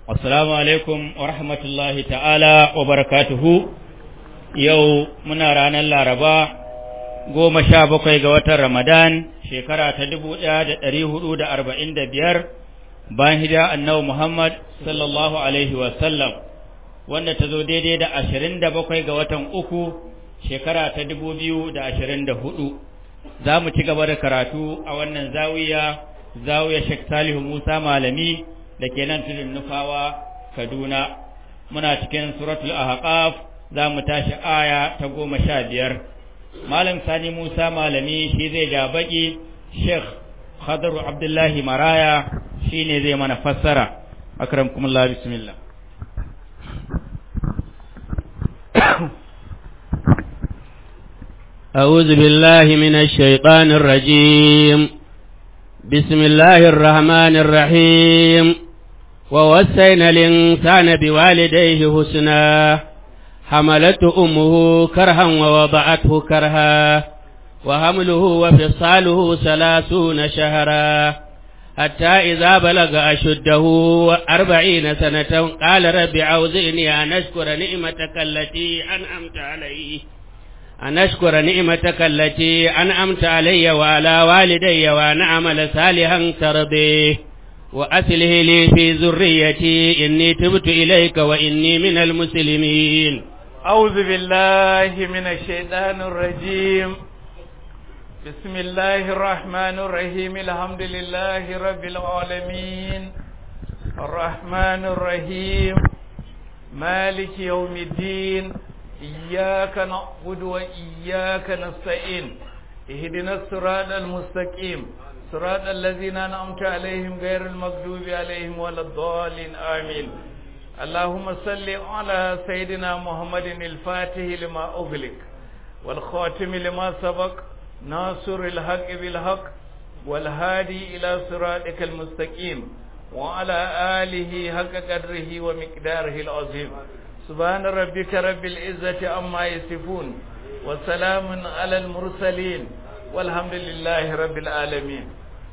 Assalamu alaikum wa rahmatullahi ta'ala wa barakatuhu yau muna ranar Laraba goma sha bakwai ga watan Ramadan shekara ta dubu ɗaya da ɗari hudu da arba'in da biyar bayan hijira annabi Muhammad sallallahu alaihi wa sallam wanda ta zo daidai da ashirin da bakwai ga watan uku shekara ta dubu biyu da ashirin da hudu za mu ci gaba da karatu a wannan zawiya zawiya Sheikh Salihu Musa Malami da ke nan tudun nufawa Kaduna muna cikin suratul ahqaf za mu tashi aya ta goma sha biyar malam sani musa malami shi zai ja baki sheikh khadaru abdullahi maraya shi ne zai mana fassara akramkumullah bismillah أعوذ بالله من الشيطان الرجيم بسم الله الرحمن الرحيم ووصينا الإنسان بوالديه حسنا حملته أمه كرها ووضعته كرها وحمله وفصاله ثلاثون شهرا حتى إذا بلغ أشده أربعين سنة قال رب أوزعني أن أشكر نعمتك التي أنعمت علي أن أشكر نعمتك التي أنعمت علي وعلى والدي وأن أعمل صالحا ترضيه وأسله لي في ذريتي إني تبت إليك وإني من المسلمين أعوذ بالله من الشيطان الرجيم بسم الله الرحمن الرحيم الحمد لله رب العالمين الرحمن الرحيم مالك يوم الدين إياك نعبد وإياك نستعين اهدنا الصراط المستقيم صراط الذين أنعمت عليهم غير المغضوب عليهم ولا الضالين آمين اللهم صل على سيدنا محمد الفاتح لما أغلق والخاتم لما سبق ناصر الحق بالحق والهادي إلى صراطك المستقيم وعلى آله حق قدره ومقداره العظيم سبحان ربك رب العزة عما يصفون وسلام على المرسلين والحمد لله رب العالمين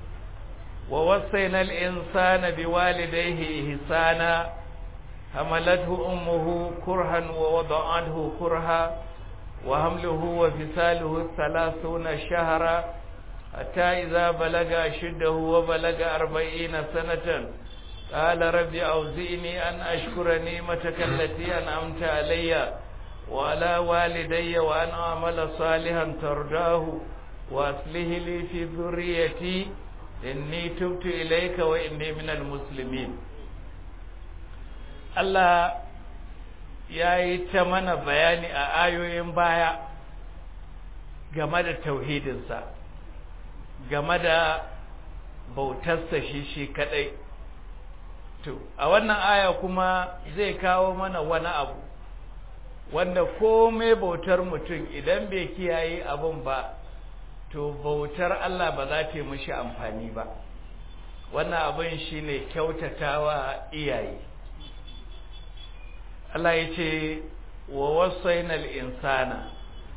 ووصينا الإنسان بوالديه إحسانا حملته أمه كرها ووضعته كرها وحمله وفصاله ثلاثون شهرا حتى إذا بلغ أشده وبلغ أربعين سنة قال رب أوزئني أن أشكر نعمتك التي أنعمت علي وعلى والدي وأن أعمل صالحا ترضاه وأصله لي في ذريتي إني تبت إليك وإني من المسلمين Allah ya yi ta mana bayani a ayoyin baya game da tauhidinsa game da bautarsa shi shi kadai to a wannan aya kuma zai kawo mana wani abu wanda komai bautar mutum idan bai kiyaye abun ba to bautar Allah ba za ta yi mishi amfani ba wannan abin shine kyautatawa iyaye Allah ya ce wa wasainal insana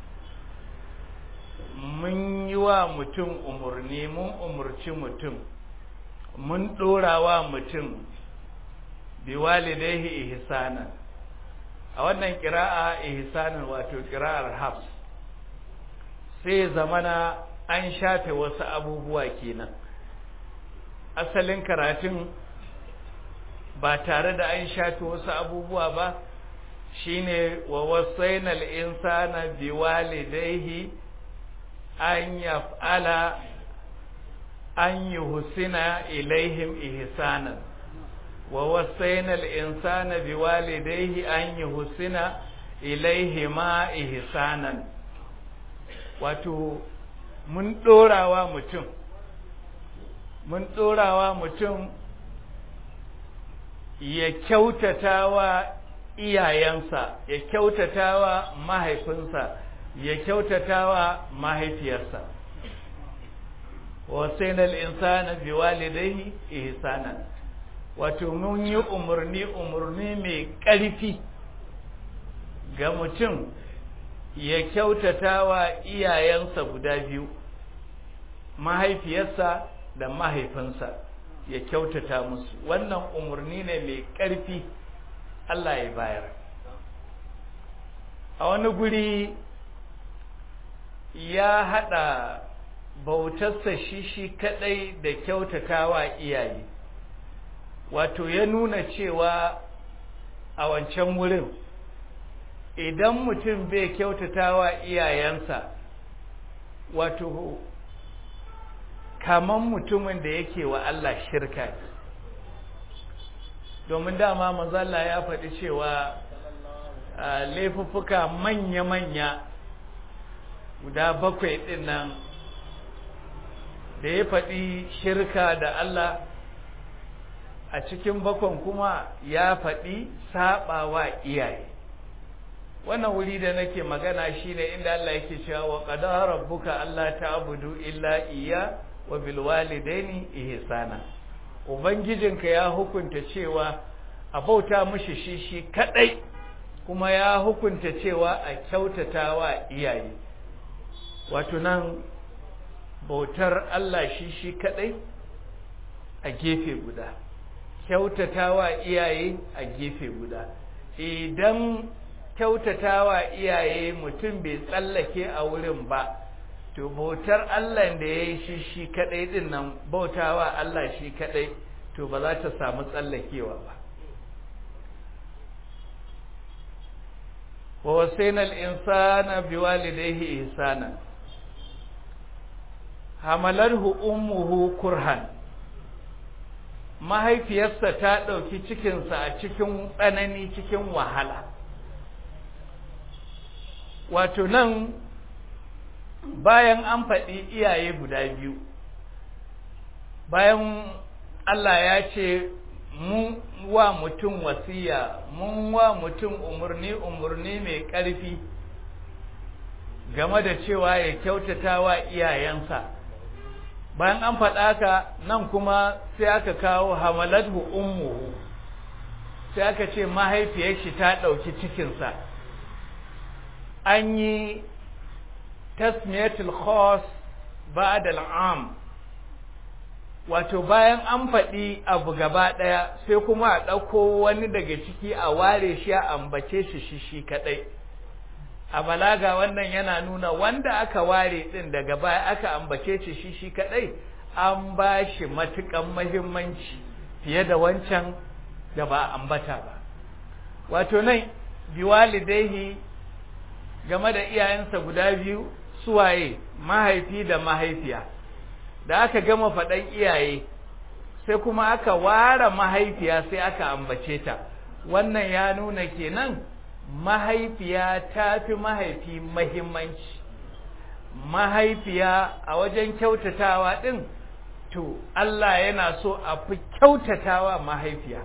mun yi wa mutum umarni mun umarci mutum mun ɗora wa mutum bi walidaihi ihsanan a wannan ƙira'a ihsanan wato ƙira'ar hafs sai zamana an shafe wasu abubuwa kenan asalin karatun ba tare da an shafe wasu abubuwa ba shine wa wasainal insana biwalidayhi an yaf'ala an yuhsina ilaihim ihsanan wa wasainal insana biwalidayhi an yuhsina ilaihima ihsanan wato mun dorawa mutum mun dorawa mutum ya kyautata wa iyayensa ya kyautata wa mahaifinsa ya kyautata wa mahaifiyarsa wasainal insana biwalidayhi ihsanan wato mun yi umarni umarni mai ƙarfi ga mutum ya kyautata wa iyayensa guda biyu mahaifiyarsa da mahaifinsa ya kyautata musu wannan umarni ne mai ƙarfi Allah ya bayar a wani guri ya haɗa bautarsa shi shi kaɗai da kyautatawa iyaye wato ya nuna cewa a wancan wurin idan mutum bai kyautatawa iyayensa wato kaman mutumin da yake wa Allah shirka domin dama mazalla ya faɗi cewa laifuffuka manya-manya guda bakwai ɗin nan da ya faɗi shirka da Allah a cikin bakon kuma ya faɗi saɓawa iyaye wannan wuri da nake magana shine inda Allah yake cewa wa qadara rabbuka alla ta'budu illa iyya wa bil walidaini ihsana ubangijinka ya hukunta cewa a bauta mishi shi shi kadai kuma ya hukunta cewa a kyautatawa iyaye wato nan bautar Allah shi shi kadai a gefe guda kyautatawa iyaye a gefe guda idan kyautatawa iyaye mutum bai tsallake a wurin ba to bautar Allah da ya yi shi shi kadai din nan bautawa Allah shi kadai to ba za ta samu tsallakewa ba wa wasaina al-insana biwalidayhi ihsana hamalarhu ummuhu kurhan mahaifiyarsa ta ɗauki cikinsa a cikin tsanani cikin wahala wato nan bayan an faɗi iyaye guda biyu bayan Allah ya ce mun wa mutum wasiya mun wa mutum umarni umarni mai ƙarfi game da cewa ya kyautata wa iyayensa bayan an faɗa ka nan kuma sai aka kawo hamalathu ummuhu sai aka ce mahaifiyar shi ta ɗauki cikinsa an yi tasmiyatul khas ba'da al'am wato bayan an faɗi abu gaba ɗaya sai kuma a ɗauko wani daga ciki a ware shi a ambace shi shi shi kaɗai a balaga wannan yana nuna wanda aka ware ɗin daga baya aka ambace shi shi shi kaɗai an ba shi matuƙan mahimmanci fiye da wancan da ba ambata ba wato nan biwalidaihi game da iyayensa guda biyu suwaye mahaifi da mahaifiya da aka gama faɗan iyaye sai kuma aka ware mahaifiya sai aka ambace ta wannan ya nuna kenan mahaifiya ta fi mahaifi mahimmanci mahaifiya a wajen kyautatawa ɗin to Allah yana so a fi kyautatawa mahaifiya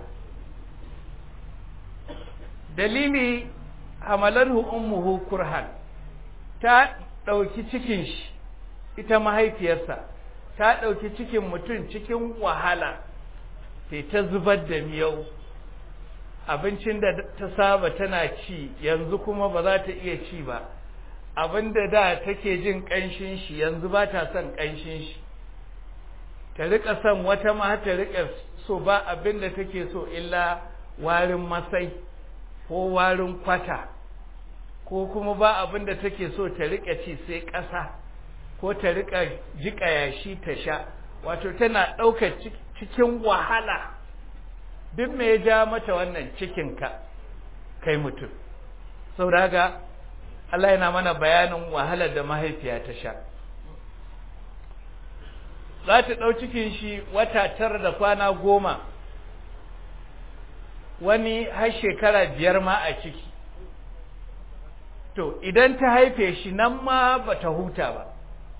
dalili hamalarhu ummuhu kurhan ta ɗauki cikin shi ita mahaifiyarsa ta ɗauki cikin mutum cikin wahala sai ta zubar da miyau abincin da ta saba tana ci yanzu kuma ba za ta iya ci ba abin da da take jin ƙanshin shi yanzu ba ta son ƙanshin shi ta riƙa son wata ma ta riƙa so ba abin da take so illa warin masai ko warin kwata ko kuma ba abin da take so ta riƙa ci sai ƙasa ko ta riƙa jiƙa yashi ta sha wato tana ɗaukar cikin wahala duk me ya ja mata wannan cikinka kai mutum saboda haka Allah yana mana bayanin wahalar da mahaifiya ta sha za ta ɗau cikin shi wata tara da kwana goma wani har shekara biyar ma a ciki to idan ta haife shi nan ma ba ta huta ba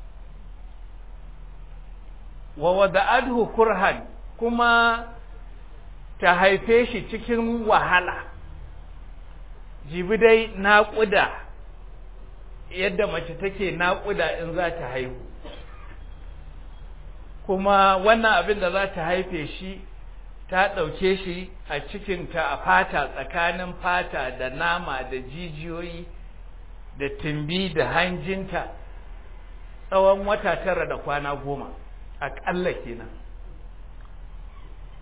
wa wada'adhu kurhan kuma ta haife shi cikin wahala jibi dai naƙuda yadda mace take naƙuda in za ta haihu kuma wannan abin da za ta haife shi ta ɗauke shi a cikinta a fata tsakanin fata da nama da jijiyoyi da tumbi da hanjinta tsawon wata tara da kwana goma aƙalla kenan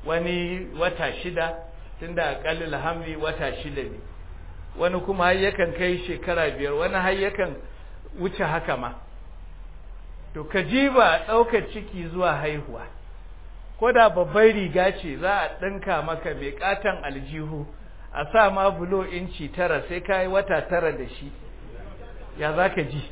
wani wata shida tunda aqallul hamli wata shida ne wani kuma har yakan kai shekara biyar wani har yakan wuce haka ma to ka jiba ɗaukar ciki zuwa haihuwa ko da babbar riga ce za a ɗinka maka mai ƙaton aljihu a sa ma bulo inci tara sai ka yi wata tara da shi ya za ka ji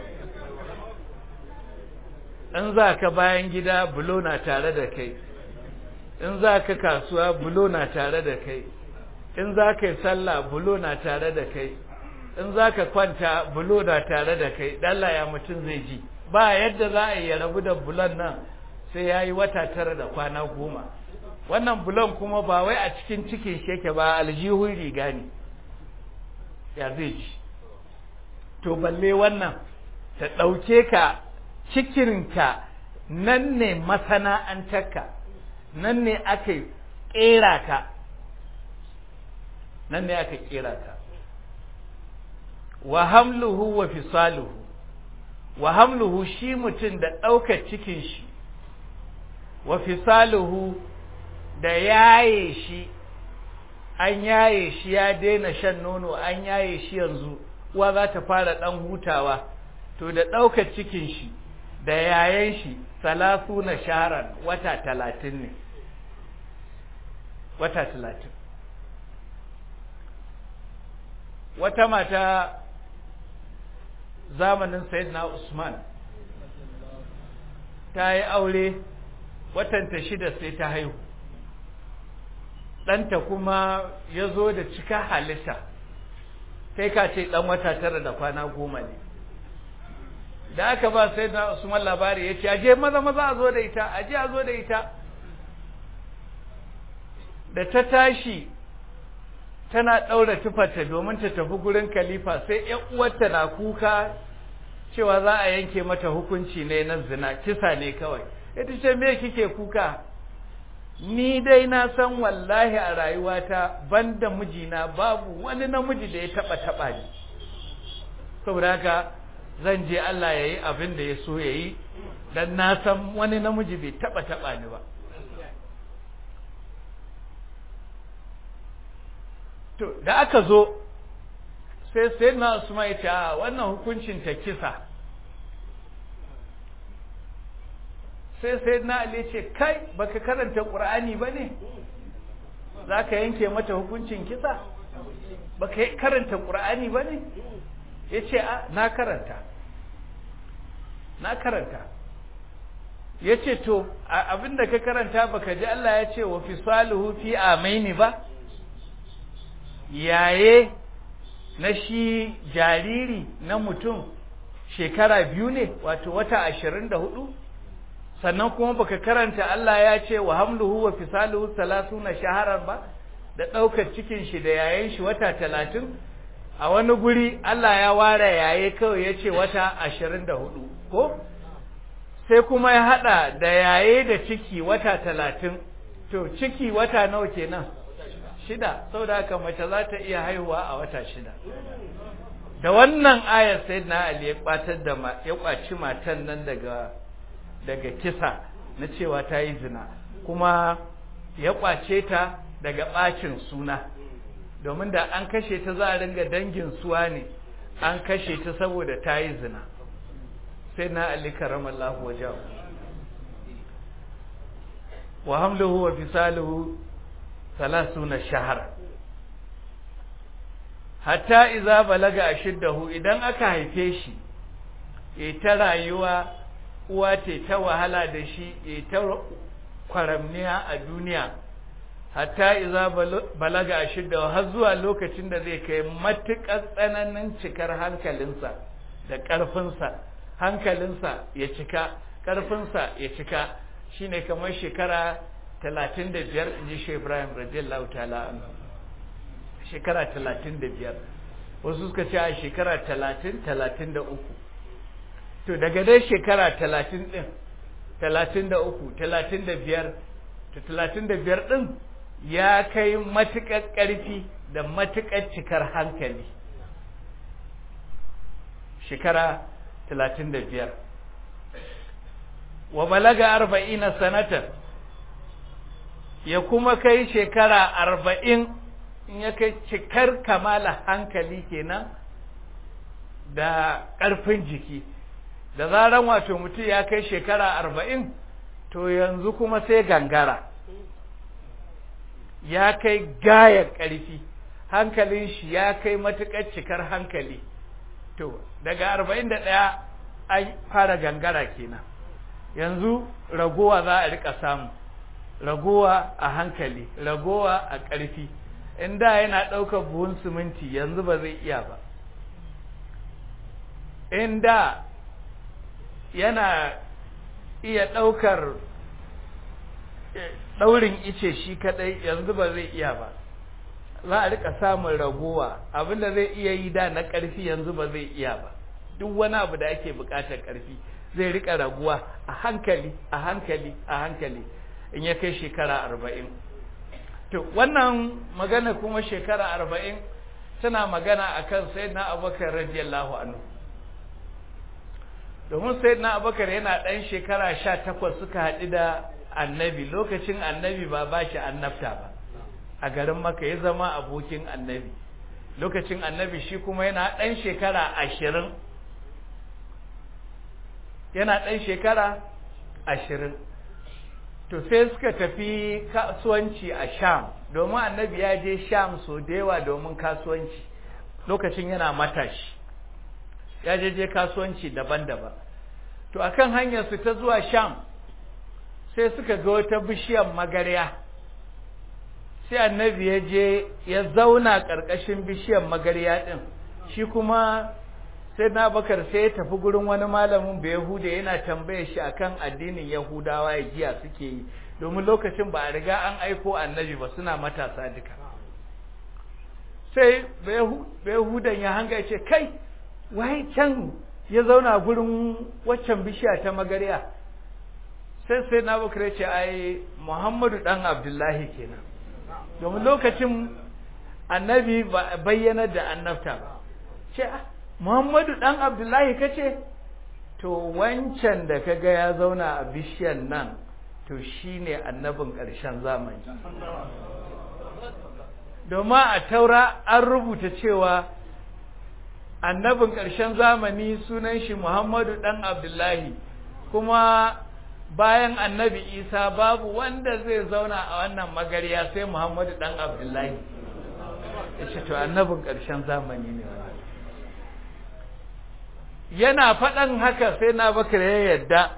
in za ka bayan gida bulo na tare da kai in za ka kasuwa bulo na tare da kai in za ka yi sallah bulo na tare da kai in za ka kwanta bulo na tare da kai ɗalla ya mutum zai ji ba yadda za a yi ya rabu da bulon nan sai ya yi wata tara da kwana goma wannan bulon kuma ba wai a cikin cikin sheke ba aljihun riga ne ya zai ji to balle wannan ta ɗauke ka cikinka nan ne masana'antarka nan ne aka ƙera ka nan ne aka ƙera ka wa hamluhu wa fisaluhu wa hamluhu shi mutum da ɗaukar cikin shi wa fisaluhu da yaye shi an yaye shi ya daina shan nono an yaye shi yanzu uwa za ta fara ɗan hutawa to da ɗaukar cikin shi da yayan shi salasu na shaharan wata talatin ne wata talatin wata mata zamanin sayyidina usman ta yi aure watanta shida sai ta haihu ɗanta kuma ya zo da cika halitta kai ka ce ɗan wata tara da kwana goma ne da aka ba sai na usman labari ya ce aje maza maza a zo da ita aje a zo da ita da ta tashi tana ɗaura tufarta domin ta tafi gurin khalifa sai ‘yan uwarta na kuka cewa za a yanke mata hukunci ne na zina kisa ne kawai ita ce me kike kuka ni dai na san wallahi a rayuwata banda mijina babu wani namiji da ya taba taba ni saboda haka zan je Allah ya yi abin da ya so ya yi dan na san wani namiji bai taba taba ni ba to da aka zo sai sai na Usman ya ce wannan hukuncin ta kisa sai sai na Ali ce kai baka karanta Qur'ani bane zaka yanke mata hukuncin kisa baka karanta Qur'ani bane yace a na karanta na karanta yace to abinda ka karanta baka ji Allah ya ce wa fisaluhu fi amaini ba yaye na shi jariri na mutum shekara biyu ne wato wata ashirin da hudu sannan kuma baka karanta Allah ya ce wa hamluhu wa fisaluhu salasuna shaharar ba da ɗaukar cikin shi da yayin shi wata talatin a wani guri Allah ya ware yaye kawai ya ce wata ashirin da hudu ko sai kuma ya haɗa da yaye da ciki wata talatin to ciki wata nawa kenan shida saboda haka mace za ta iya haihuwa a wata shida da wannan ayar sai na Ali ya kwatar da ya kwaci matan nan daga daga kisa na cewa ta yi zina kuma ya kwace ta daga bacin suna domin da an kashe ta za a ringa dangin suwa ne an kashe ta saboda ta yi zina sai na Ali karamallahu wajahu wa hamluhu wa fisaluhu salasuna shahara hatta iza balaga ashiddahu idan aka haife shi ya ta rayuwa uwa ce ta wahala da shi ya ta kwaramniya a duniya hatta iza balaga ashiddahu har zuwa lokacin da zai kai matuƙar tsananin cikar hankalinsa da ƙarfinsa hankalinsa ya cika ƙarfinsa ya cika shine kamar shekara talatin da biyar in ji shi Ibrahim radiyallahu ta'ala shekara talatin da biyar wasu suka ce a shekara talatin talatin da uku to daga dai shekara talatin ɗin talatin da uku talatin da biyar to talatin da biyar ɗin ya kai matuƙar ƙarfi da matuƙar cikar hankali shekara talatin da biyar wa balaga arba'ina sanatan ya kuma kai shekara arba'in in ya kai cikar kamala hankali kenan da ƙarfin jiki da zaran wato mutum ya kai shekara arba'in to yanzu kuma sai gangara ya kai gaya ƙarfi hankalin shi ya kai matuƙar cikar hankali to daga arba'in da ɗaya an fara gangara kenan yanzu ragowa za a rika samu ragowa a hankali ragowa a ƙarfi in da yana ɗaukar buhun siminti yanzu ba zai iya ba in da yana iya ɗaukar ɗaurin ice shi kaɗai yanzu ba zai iya ba za a rika samun ragowa abinda zai iya yi da na ƙarfi yanzu ba zai iya ba duk wani abu da ake buƙatar ƙarfi zai rika raguwa a hankali a hankali a hankali in ya kai shekara arba'in to wannan magana kuma shekara arba'in tana magana a kan sayyidina abubakar radiyallahu anhu domin sayyidina abubakar yana ɗan shekara sha takwas suka haɗu da annabi lokacin annabi ba ba shi annabta ba a garin maka ya zama abokin annabi lokacin annabi shi kuma yana ɗan shekara ashirin yana ɗan shekara ashirin to sai suka tafi kasuwanci a sham domin annabi ya je sham so da yawa domin kasuwanci lokacin yana matashi ya je je kasuwanci daban-daban to akan hanyar su ta zuwa sham sai suka ga wata bishiyar magarya sai annabi ya je ya zauna ƙarƙashin bishiyar magarya ɗin shi kuma sai na bakar sai ya tafi gurin wani malamin bai yahuda yana tambaye shi akan addinin yahudawa ya jiya suke yi domin lokacin ba a riga an aiko annabi ba suna matasa duka sai bai yahudan ya hanga ce kai wai can ya zauna gurin waccan bishiya ta magarya sai sai na bakar ya ce ai muhammadu dan abdullahi kenan domin lokacin annabi ba bayyana da annabta ba ce Muhammadu ɗan Abdullahi kace to wancan da kaga ya zauna a bishiyan nan to shine annabin ƙarshen zamani domin a taura an rubuta cewa annabin ƙarshen zamani sunan shi Muhammadu ɗan Abdullahi kuma bayan annabi Isa babu wanda zai zauna a wannan magariya sai Muhammadu ɗan Abdullahi ya ce to annabin ƙarshen zamani ne yana faɗan haka sai na bakar ya yadda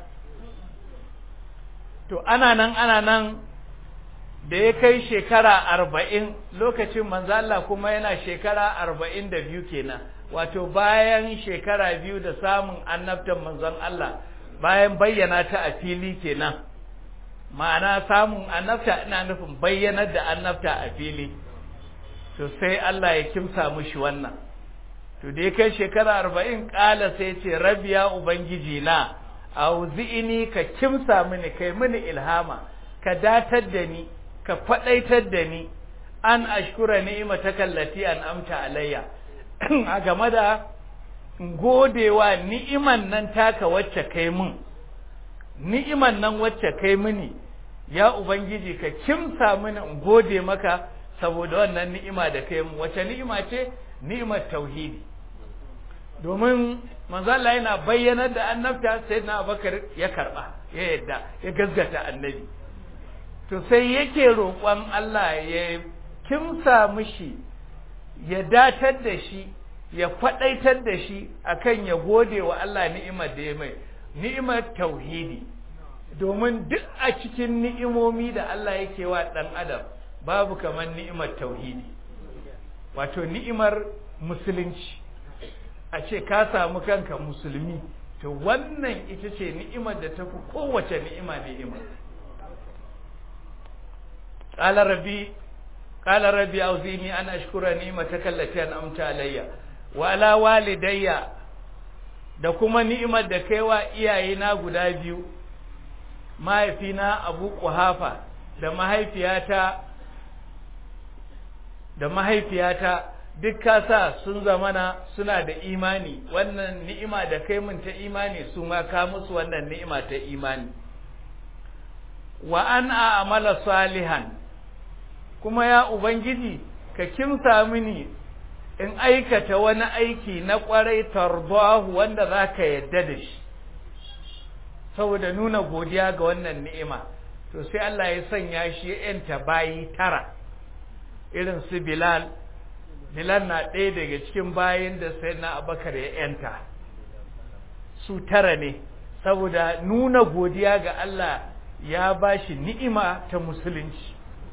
to ana nan ana nan da ya kai shekara arba'in lokacin manzo Allah kuma yana shekara arba'in da biyu kenan wato bayan shekara biyu da samun annabtan manzon Allah bayan bayyana ta a fili kenan ma'ana samun annabta ina nufin bayyanar da annabta a fili to sai Allah ya kimsa mushi wannan to da ya kai shekara arba'in ƙala sai ce rabiya ubangiji na auzi'ini ka kimsa mini kai mini ilhama ka datar da ni ka faɗaitar da ni an ashkura ni'imata kallati an amta alayya a game da godewa ni'iman nan taka wacce kai mun ni'iman nan wacce kai mini ya ubangiji ka kimsa mini in gode maka saboda wannan ni'ima da kai mun wacce ni'ima ce ni'imar tauhidi domin manzo Allah yana bayyanar da annabta sai na Abubakar ya karba ya yadda ya gaskata annabi to sai yake roƙon Allah ya kimsa mishi ya datar da shi ya faɗaitar da shi akan ya gode wa Allah ni'imar da ya mai ni'imar tauhidi domin duk a cikin ni'imomi da Allah yake wa ɗan adam babu kamar ni'imar tauhidi wato ni'imar musulunci a ce ka samu kanka musulmi to wannan ita ce ni'imar da tafi kowace ni'ima ni'ima qala rabbi qala rabbi auzini an ashkura ni'mataka allati an'amta alayya wa ala walidayya da kuma ni'imar da kaiwa iyayena guda biyu mahaifina Abu Quhafa da mahaifiyata da mahaifiyata duk kasa sun zamana suna da imani wannan ni'ima da kai mun ta imani su ma ka musu wannan ni'ima ta imani wa an a'mala salihan kuma ya ubangiji ka kimsa mini in aikata wani aiki na kwarai tarbahu wanda za ka yadda da shi saboda nuna godiya ga wannan ni'ima to sai Allah ya sanya shi ya yanta bayi tara irin su Bilal Bilal na ɗaya daga cikin bayin da sai na Abakar ya yanta su tara ne saboda nuna godiya ga Allah ya bashi ni'ima ta musulunci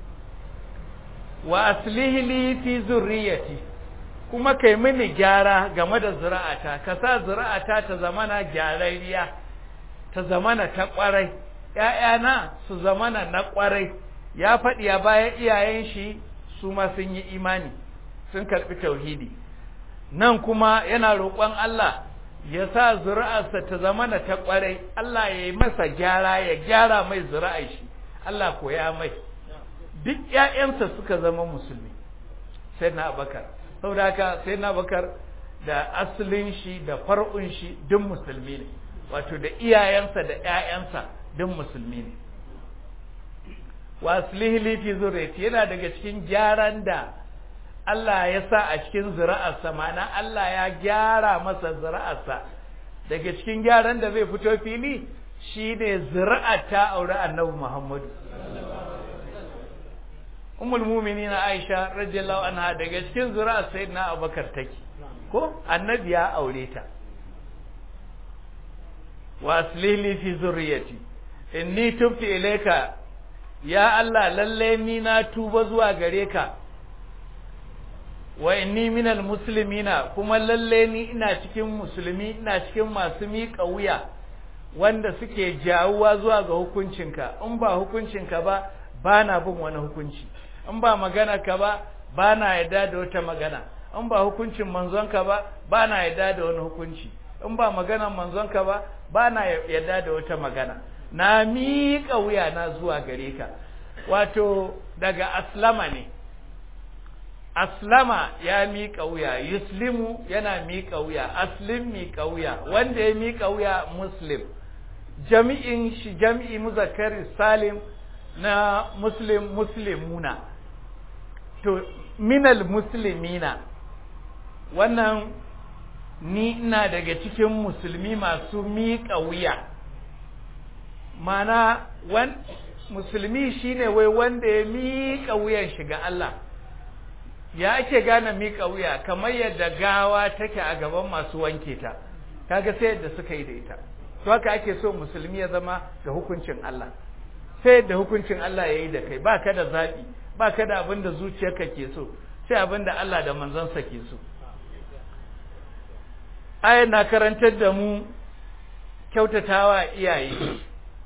wa aslihi li fi zurriyati kuma kai mini gyara game da zuri'ata ka sa zuri'ata ta zamana gyararriya ta zamana ta kwarai ƴaƴana su zamana na kwarai ya faɗi a bayan iyayen shi su ma sun yi imani sun karɓi tauhidi nan kuma yana roƙon Allah ya sa zuri'arsa ta zamana ta kwarai Allah ya yi masa gyara ya gyara mai zuri'ar shi Allah koya mai duk ƴaƴansa suka zama musulmi sai na abakar saboda haka sai na bakar da asalin shi da far'un shi duk musulmi ne wato da iyayensa da ƴaƴansa duk musulmi ne wa aslihi li fi zurriyati yana daga cikin gyaran da Allah ya sa a cikin zuri'arsa ma'ana Allah ya gyara masa zuri'arsa daga cikin gyaran da zai fito fili shine zuri'ar ta aure Annabi Muhammadu ummul mu'minin Aisha radiyallahu anha daga cikin zuri'ar sayyidina Abubakar take ko annabi ya aure ta wa aslihli fi zurriyati inni tubtu ilayka ya Allah lalle ni na tuba zuwa gare ka wa inni minal muslimina kuma lalle ni ina cikin musulmi ina cikin masu miƙa wuya wanda suke jawuwa zuwa ga hukuncinka in ba hukuncinka ba ba na bin wani hukunci in ba magana ka ba ba na yarda da wata magana in ba hukuncin manzonka ba ba na yarda da wani hukunci in ba maganan manzonka ba ba na yarda da wata magana na miƙa wuya na zuwa gare ka wato daga aslama ne aslama ya miƙa wuya yuslimu yana miƙa wuya aslim miƙa wuya wanda ya miƙa wuya muslim jami'in shi jami'i muzakkari salim na muslim muslimuna to minal muslimina wannan ni ina daga cikin musulmi masu miƙa wuya mana wan musulmi shine wai wanda ya miƙa wuyan shi ga Allah ya ake gane miƙa wuya kamar yadda gawa take a gaban masu wanke ta kaga sai yadda suka yi da ita to haka ake so musulmi ya zama da hukuncin Allah sai yadda hukuncin Allah ya yi da kai ba ka da zaɓi ba ka da abin da zuciyarka ke so sai abin da Allah da manzansa ke so ayan na karantar da mu kyautatawa iyaye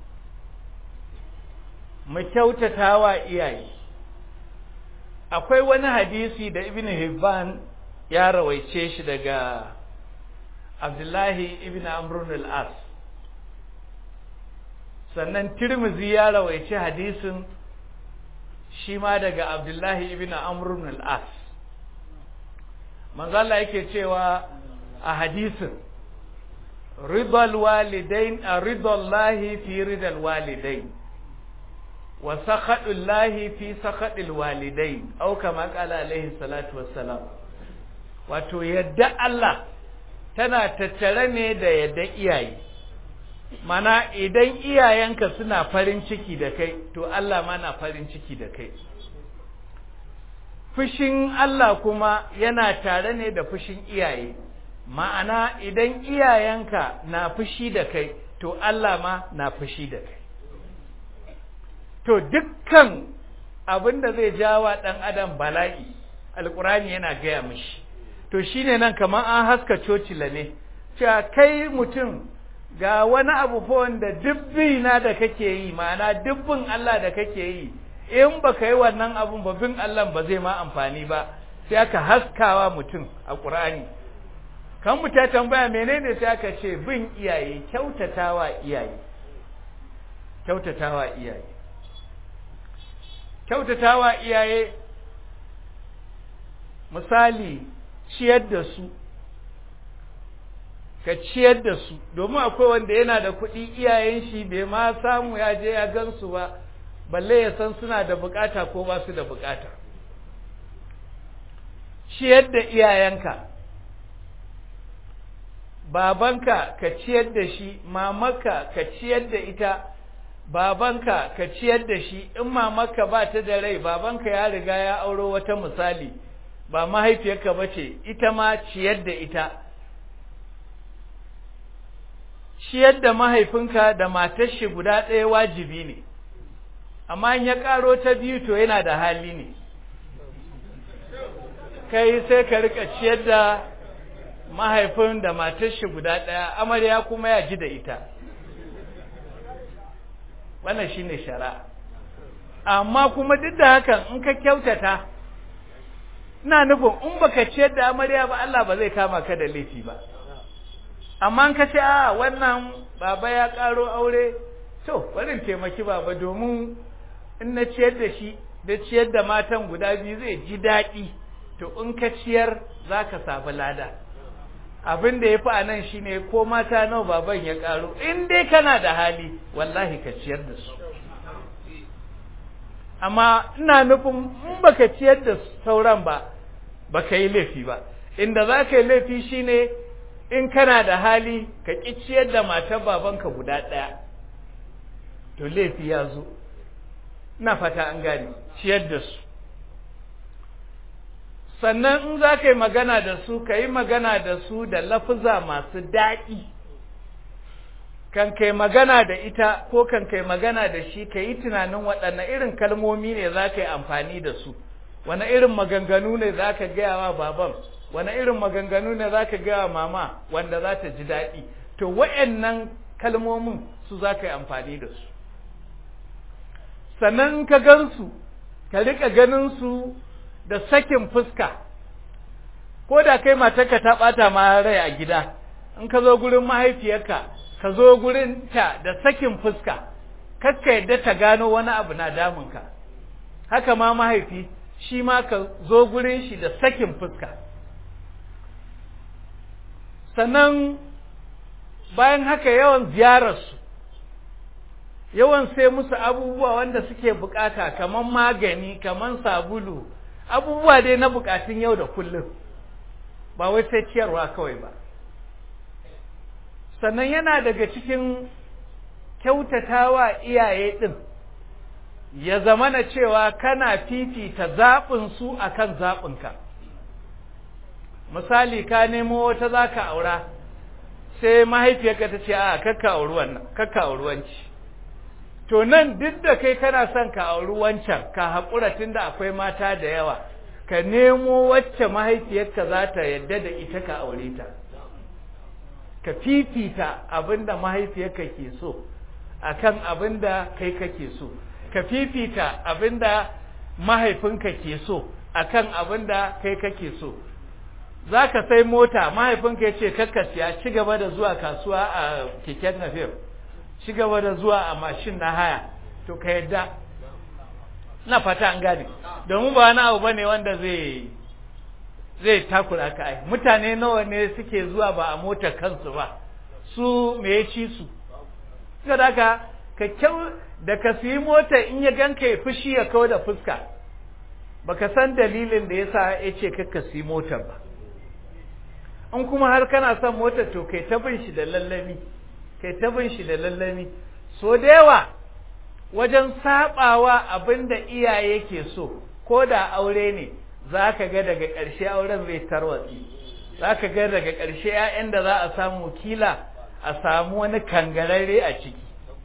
mu kyautatawa iyaye akwai wani hadisi da ibn hibban ya rawaice shi daga abdullahi ibn amrun al-as sannan tirmizi ya rawaice hadisin shi ma daga abdullahi ibn amrun al-as manzala yake cewa a hadisin ridal walidain a ridallahi fi ridal walidain wa sakhadullahi fi sakhadil walidain au kama qala alaihi salatu wassalam wato yadda Allah tana tattare ne da yadda iyaye mana idan iyayenka suna farin ciki da kai to Allah ma na farin ciki da kai fushin Allah kuma yana tare ne da fushin iyaye ma'ana idan iyayenka na fushi da kai to Allah ma na fushi da kai to dukkan abin da zai jawa ɗan adam bala'i alkurani yana gaya mishi to shine nan kamar an haska cocila ne cewa kai mutum ga wani abu fa wanda dubbi na da kake yi ma'ana dubbin Allah da kake yi in baka yi wannan abun ba bin Allah ba zai ma amfani ba sai aka haskawa mutum a Qur'ani kan mu ta tambaya menene sai aka ce bin iyaye kyautatawa iyaye kyautatawa iyaye kyautatawa iyaye misali ciyar da su ka ciyar da su domin akwai wanda yana da kuɗi iyayen shi bai ma samu ya je ya gansu ba balle ya san suna da bukata ko ba su da bukata ciyar da iyayenka babanka ka ciyar da shi mamarka ka ciyar da ita babanka ka ciyar da shi in mamarka ba ta da rai babanka ya riga ya auro wata misali ba mahaifiyarka ba ce ita ma ciyar da ita ciyar da mahaifinka da matar shi guda ɗaya wajibi ne amma in ya ƙaro ta biyu to yana da hali ne kai sai ka rika ciyar da mahaifin da matar shi guda ɗaya amarya kuma ya ji da ita wannan shine shari'a amma kuma duk da hakan in ka kyautata ina nufin in baka ciyar da amarya ba Allah ba zai kama ka da laifi ba amma in ka ce a wannan baba ya karo aure to bari taimaki baba domin in na ciyar da shi da ciyar da matan guda biyu zai ji daɗi to in ka ciyar za ka samu lada abin da ya fi a nan shi ne ko mata nawa baban ya karo in dai kana da hali wallahi ka ciyar da su amma ina nufin in baka ciyar da sauran ba baka yi laifi ba inda za ka yi laifi shine in kana da hali ka ƙi ciyar da matar babanka guda ɗaya to laifi ya zo ina fata an gane ciyar da su sannan in za ka yi magana da su ka yi magana da su da lafuza masu daɗi kan kai magana da ita ko kan kai magana da shi ka yi tunanin waɗanne irin kalmomi ne za ka yi amfani da su wane irin maganganu ne za ka gaya wa baban wane irin maganganu ne za ka gaya wa mama wanda za ta ji daɗi to wa'annan kalmomin su za ka yi amfani da su sannan ka gansu ka riƙa ganin su da sakin fuska ko da kai matarka ta ɓata ma rai a gida in ka zo gurin mahaifiyarka ka zo gurin ta da sakin fuska kakka yadda ta gano wani abu na damunka haka ma mahaifi shi ma ka zo gurin shi da sakin fuska sannan bayan haka yawan ziyararsu yawan sai musu abubuwa wanda suke bukata kaman magani kaman sabulu abubuwa dai na bukatun yau da kullum ba wai sai ciyarwa kawai ba sannan yana daga cikin kyautatawa iyaye ɗin ya zama na cewa kana fifita zaɓinsu a kan zaɓinka misali ka nemo wata za ka aura sai mahaifiyarka ta ce a kakka auri wannan kakka auri wanci to nan duk da kai kana son ka auri wancan ka haƙura tun da akwai mata da yawa ka nemo wacce mahaifiyarka za ta yadda da ita ka aure ta ka fifita abin da mahaifiyarka ke so akan abin da kai kake so ka fifita abin da mahaifinka ke so akan abin da kai kake so za ka sai mota mahaifinka ya ce kakka siya ci gaba da zuwa kasuwa a keken nafiyar ci gaba da zuwa a mashin na haya to ka yadda na fata an gane domin ba wani abu bane wanda zai zai takura ka ai mutane nawa ne suke zuwa ba a motar kansu ba su me ya ci su saboda haka ka kyau da ka siyi mota in ya ganka ya fushi ya kawo da fuska baka san dalilin da yasa ya ce ka siyi motar ba in kuma har kana son motar to kai ta bin shi da lallami kai ta bin shi da lallami so da yawa wajen sabawa abinda iyaye ke so ko da aure ne za ka ga daga ƙarshe auren zai tarwatsi za ka ga daga ƙarshe 'ya'yan da za a samu kila a samu wani kangararre a ciki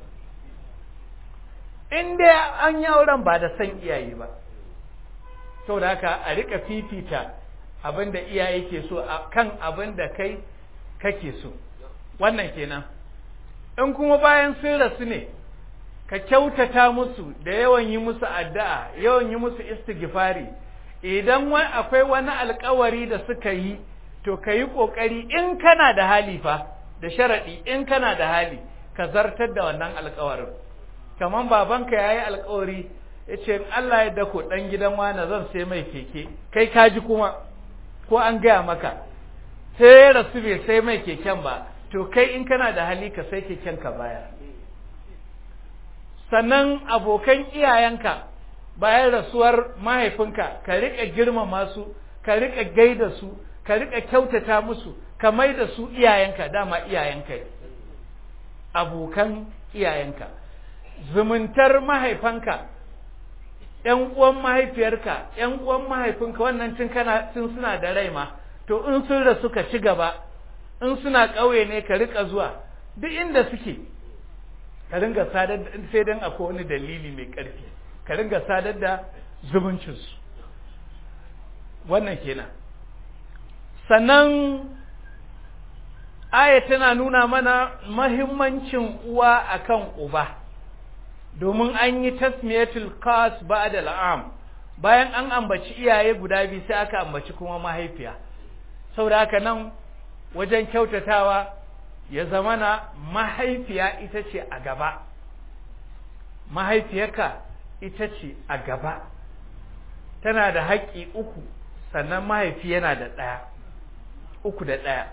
in dai an yi auren ba da san iyaye ba saboda haka a rika fifita abin da iyaye ke so kan abin da kai kake so wannan kenan in kuma bayan sun rasu ne ka kyautata musu da yawan yi musu addu'a yawan yi musu istighfari idan akwai wani alkawari da suka yi to ka yi ƙoƙari in kana da hali fa da sharaɗi in kana da hali ka zartar da wannan alkawarin kamar babanka ya yi alkawari ya ce Allah ya dako ɗan gidan wani zan sai mai keke kai kaji kuma ko an gaya maka sai ya rasu bai sai mai keken ba to kai in kana da hali ka sai keken ka baya sannan abokan iyayenka bayan rasuwar mahaifinka ka riƙa girmama su ka riƙa gaida su ka riƙa kyautata musu ka mai da su iyayenka dama iyayenka ne abokan iyayenka zumuntar mahaifanka ƴan uwan mahaifiyarka ƴan uwan mahaifinka wannan tun kana tun suna da rai ma to in sun rasu ka ci gaba in suna ƙauye ne ka riƙa zuwa duk inda suke ka ringa sadar da sai dan akwai wani dalili mai ƙarfi ka ringa sadar da zumuncinsu wannan kenan sannan aya tana nuna mana mahimmancin uwa akan uba domin an yi tasmiyatul qas ba'da al'am bayan an ambaci iyaye guda biyu sai aka ambaci kuma mahaifiya saboda haka nan wajen kyautatawa ya zamana mahaifiya ita ce a gaba mahaifiyarka ita ce a gaba tana da haƙƙi uku sannan mahaifi yana da ɗaya uku da ɗaya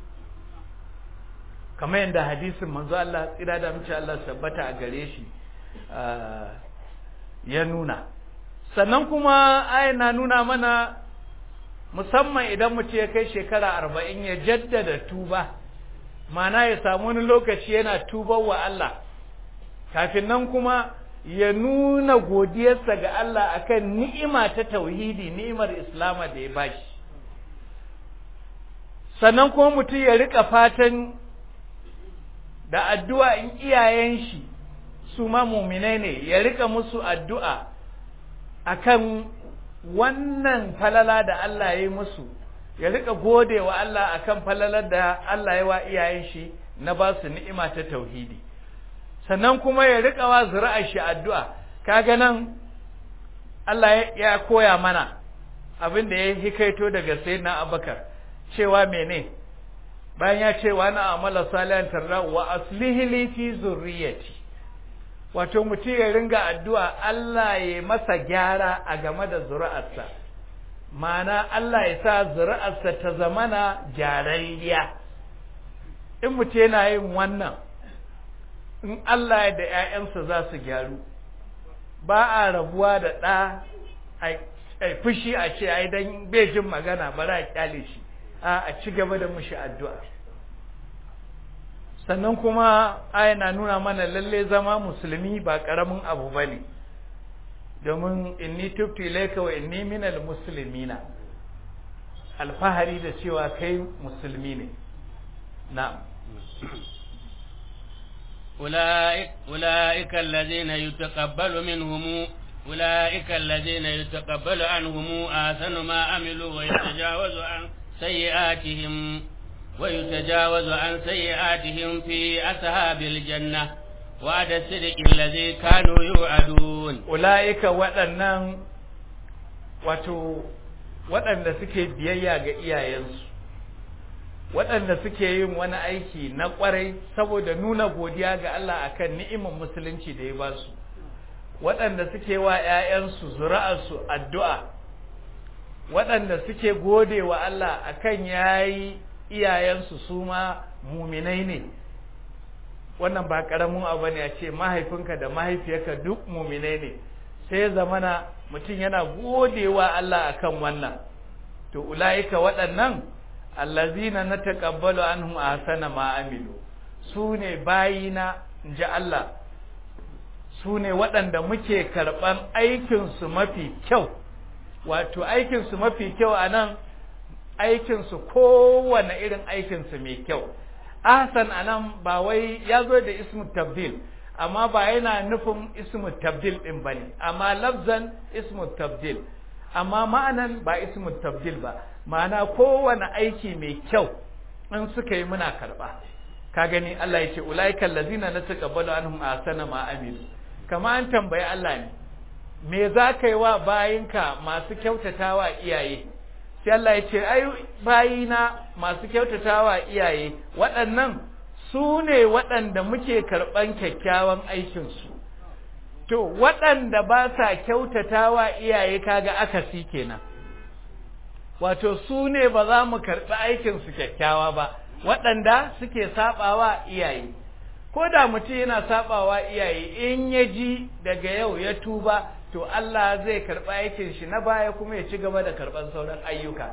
kamar yadda hadisin manzo Allah tsira da mace Allah sabbata a gare shi ya nuna sannan kuma ayan na nuna mana musamman idan mutum ya kai shekara arba'in ya jaddada tuba mana ya samu wani lokaci yana tubar wa Allah kafin nan kuma ya nuna godiyarsa ga Allah akan ni'ima ta tauhidi ni'imar islama da ya bashi sannan kuma mutum ya rika fatan da addu'a in iyayen shi su ma muminai ne ya rika musu addu'a akan wannan falala da Allah ya yi musu ya rika gode wa Allah akan falalar da Allah ya wa iyayen shi na ba su ni'ima ta tauhidi sannan kuma ya rika wa zuri'ar shi addu'a kaga nan Allah ya koya mana abin da ya hikaito daga sayyidina Abubakar cewa mene bayan ya ce wa na amala salihan tarra wa aslihi li fi zurriyati wato mutum ya ringa addu'a Allah ya masa gyara a game da zuri'arsa ma'ana Allah ya sa zuri'arsa ta zamana gyararriya in mutum yana yin wannan in Allah ya da ‘ya'yansa za su gyaru ba a rabuwa da ɗa a fushi a ce ai dan bai jin magana ba a kyale shi a ci gaba da mushi addu'a sannan kuma aya na nuna mana lalle zama musulmi ba ƙaramin abu ba ne domin inni tubtu ilaika wa inni minal muslimina alfahari da cewa kai musulmi ne na'am أولئك, أولئك الذين يتقبل منهم أولئك الذين يتقبل عنهم آثن ما عملوا ويتجاوز عن سيئاتهم ويتجاوز عن سيئاتهم في أصحاب الجنة وعد الصدق الذي كانوا يوعدون أولئك waɗannan wato waɗanda suke biyayya ga iyayensu waɗanda suke yin wani aiki na ƙwarai saboda nuna godiya ga Allah akan ni'imar musulunci da ya ba su waɗanda suke wa ‘ya'yansu zuri'arsu addu'a waɗanda suke gode wa Allah akan yayi iyayensu su ma muminai ne wannan ba ƙaramin abu ne a ce mahaifinka da mahaifiyarka duk muminai ne sai ya zamana mutum yana gode wa Allah akan wannan to ula'ika waɗannan allazina na taƙabbalu anhum ahsana ma amilu su ne bayina in ji Allah su ne waɗanda muke karɓan aikinsu mafi kyau wato aikinsu mafi kyau a nan aikinsu kowane irin aikinsu mai kyau ahsan a nan ba wai ya zo da ismu tabdil amma ba yana nufin ismu tabdil ɗin ba ne amma lafzan ismu tabdil amma ma'anan ba ismu tabdil ba ma'ana kowane aiki mai kyau in suka yi muna karɓa ka gani Allah ya ce ulaiikal ladina nataqabbalu anhum ahsana ma amilu kama an tambayi Allah ne me za ka yi wa bayinka masu kyautatawa iyaye sai Allah ya ce ai bayina masu kyautatawa iyaye waɗannan su ne waɗanda muke karɓan kyakkyawan aikinsu to waɗanda ba sa kyautatawa iyaye kaga akasi kenan wato su ne ba za mu karɓi aikinsu kyakkyawa ba waɗanda suke saɓawa iyaye ko da mutum yana sabawa iyaye in ya ji daga yau ya tuba to Allah zai karɓa aikin shi na baya kuma ya ci gaba da karɓar sauran ayyuka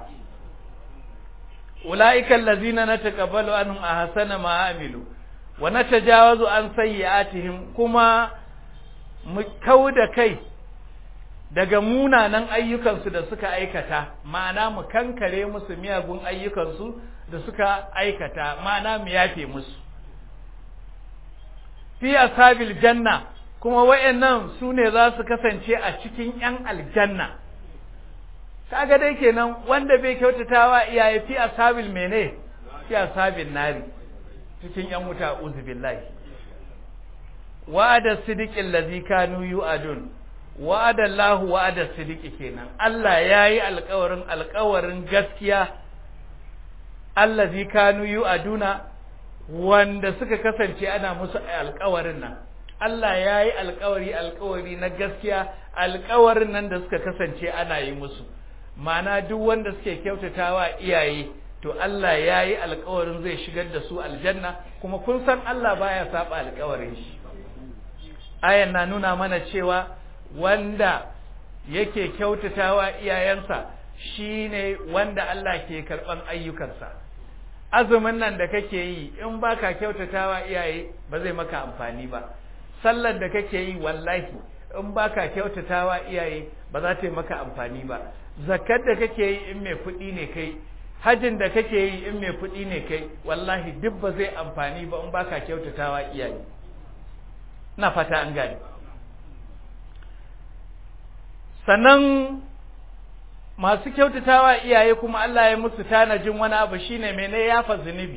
ulaika allazina nataqabbalu anhum ahsana ma amilu wa natajawazu an sayyi'atihim kuma mu kauda kai daga munanan ayyukansu da suka aikata ma'ana mu kankare musu miyagun ayyukansu da suka aikata ma'ana mu yafe musu fi ashabil janna kuma wayannan su ne za su kasance a cikin yan aljanna kaga dai kenan wanda bai kyautatawa iyaye fi ashabil mene fi ashabil nari cikin yan wuta uzu billahi wa'ada sidiqil ladzi kanu yu'adun wa'ada Allahu wa'ada sidiqi kenan Allah yayi alƙawarin alƙawarin gaskiya allazi kanu yu'aduna wanda suka kasance ana musu alƙawarin nan Allah yayi alƙawari alƙawari na gaskiya alƙawarin nan da suka kasance ana yi musu ma'ana duk wanda suke kyautatawa iyaye to Allah yayi alƙawarin zai shigar da su aljanna kuma kun san Allah baya saba alƙawarin shi ayan na nuna mana cewa wanda yake kyautatawa iyayensa shine wanda Allah ke karban ayyukansa azumin nan da kake yi in baka kyautatawa iyaye ba zai maka amfani ba sallar da kake yi wallahi in baka kyautatawa iyaye ba za ta yi maka amfani ba zakkar da kake yi in mai kuɗi ne kai hajin da kake yi in mai kuɗi ne kai wallahi duk ba zai amfani ba in baka kyautatawa iyaye na fata an gane sannan masu kyautatawa iyaye kuma Allah ya musu tanajin wani abu shine mene yafa zunubi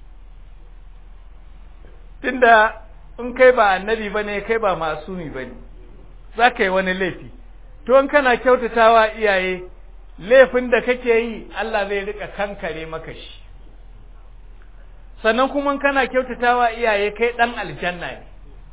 tunda in kai ba annabi bane kai ba masumi bane zaka yi wani laifi to in kana kyautatawa iyaye laifin da kake yi Allah zai rika kankare maka shi sannan kuma kana kyautatawa iyaye kai dan aljanna ne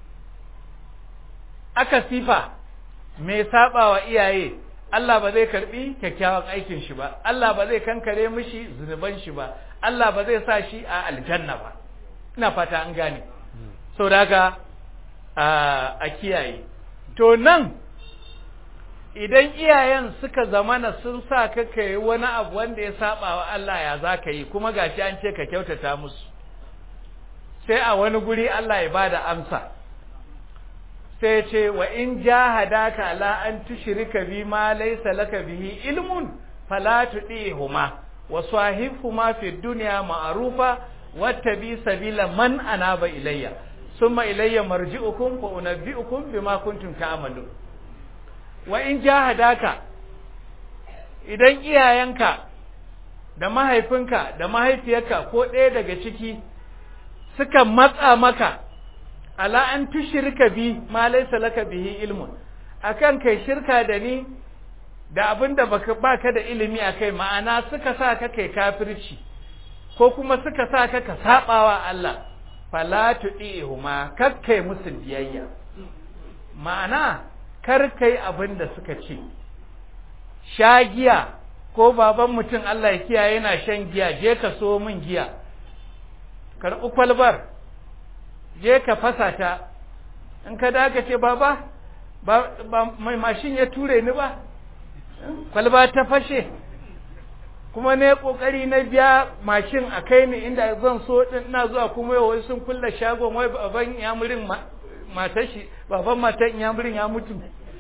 aka sifa mai sabawa iyaye Allah ba zai karbi kyakkyawan aikin shi ba Allah ba zai kankare mishi zunuban shi ba Allah ba zai sa shi a aljanna ba ina fata an gane so daga a kiyaye to nan idan iyayen suka zamana sun sa ka kai wani abu wanda ya saba wa Allah ya za ka yi kuma gashi an ce ka kyautata musu sai a wani guri Allah ya bada amsa sai ce wa in jahadaka la an tushrika bi ma laysa laka bihi ilmun fala tudihuma wa sahibhuma fi dunya ma'rufa wattabi sabila man anaba ilayya thumma ilayya marji'ukum fa unabbi'ukum bima kuntum ta'malun wa in jahadaka idan iyayenka da mahaifinka da mahaifiyarka ko ɗaya daga ciki suka matsa maka ala an tushirka bi ma laysa laka bihi ilmun akan kai shirka da ni da abinda baka baka da ilimi akai ma'ana suka sa ka kai kafirci ko kuma suka sa ka ka sabawa Allah fala tudihuma kakkai musu biyayya ma'ana kar kai abinda suka ce shagiya ko baban mutum Allah ya kiyaye yana shan giya je ka so min giya karɓi kwalbar je ka fasa ta in ka daga ce baba ba, ba mai mashin ya ture ni ba kwalba ta fashe kuma ne kokari na biya mashin a kai ni inda zan so din ina zuwa kuma yau sun kulle shagon wai baban yamurin matar shi baban matar yamurin ya mutu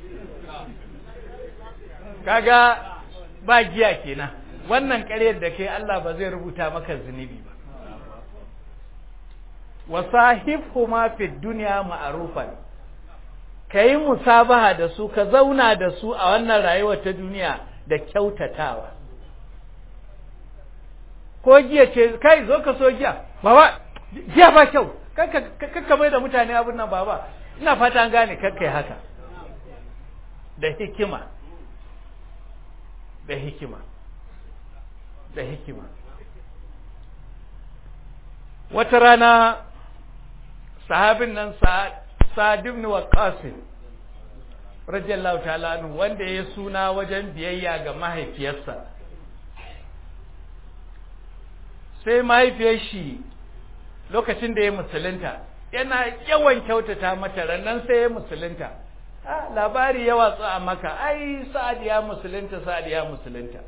kaga ba giya kenan wannan ƙaryar da kai Allah ba zai rubuta maka zunubi ba wa sahibhuma fid dunya ma'rufan kai musabaha da su ka zauna da su a wannan rayuwar ta duniya da kyautatawa ko giya ce kai zo ka so giya baba giya ba kyau kakka mai da mutane abin nan baba ina fata an gane kakkai haka da hikima da hikima da hikima wata rana sahabin nan sa'ad ibn waqqas radiyallahu ta'ala anhu wanda ya suna wajen biyayya ga mahaifiyarsa sai mahaifiyar shi lokacin da ya musulunta yana yawan kyautata mata rannan sai ya musulunta labari ya watsu a maka ai sa'ad ya musulunta sa'ad ya musulunta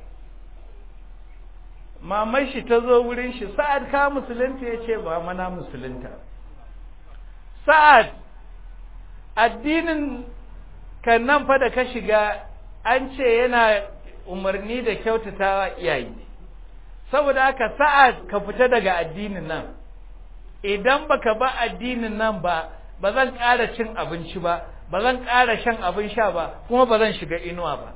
mamai shi ta zo wurin shi sa'ad ka musulunta ya ce ba mana musulunta sa'ad addinin kan nan fa da ka shiga an ce yana umarni da kyautatawa iyaye saboda haka sa'ad ka fita daga addinin nan idan baka ba addinin nan ba ba zan ƙara cin abinci ba ba zan ƙara shan abin sha ba kuma ba zan shiga inuwa ba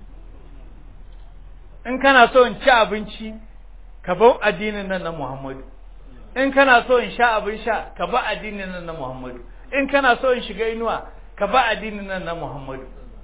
in kana so in ci abinci ka bar addinin nan na Muhammadu in kana so in sha abin sha ka ba addinin nan na Muhammadu in kana so in shiga inuwa ka ba addinin nan na Muhammadu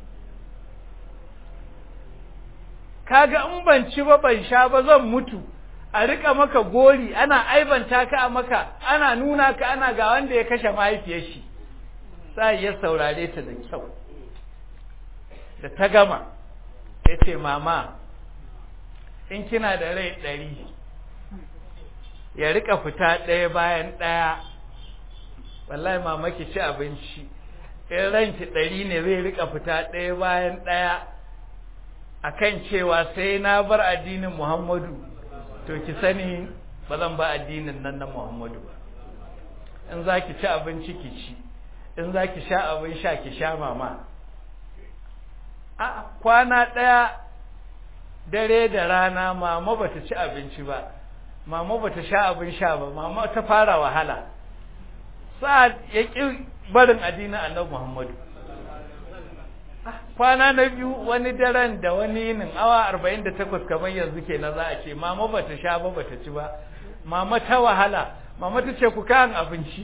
kaga in ban ci ba ban sha ba zan mutu a rika maka gori ana aibanta ka a maka ana nuna ka ana ga wanda ya kashe mahaifiyar shi sai ya saurare ta da kyau da ta gama ya ce mama in kina da rai ɗari ya rika fita ɗaya bayan ɗaya wallahi mama ki ci abinci in ranki ɗari ne zai rika fita ɗaya bayan ɗaya akan cewa sai na bar addinin Muhammadu to ki sani ba zan ba addinin nan na Muhammadu ba in za ki ci abinci ki ci in za ki sha abin sha ki sha mama a kwana ɗaya dare da rana mama ba ta ci abinci ba mama ba ta sha abin sha ba mama ta fara wahala sa'ad ya ƙi barin addinin annabi Muhammadu kwana na biyu wani daren da wani yinin awa arba'in da takwas kamar yanzu ke na za a ce mama ba ta sha ba ba ta ci ba mama ta wahala mama ta ce ku kayan abinci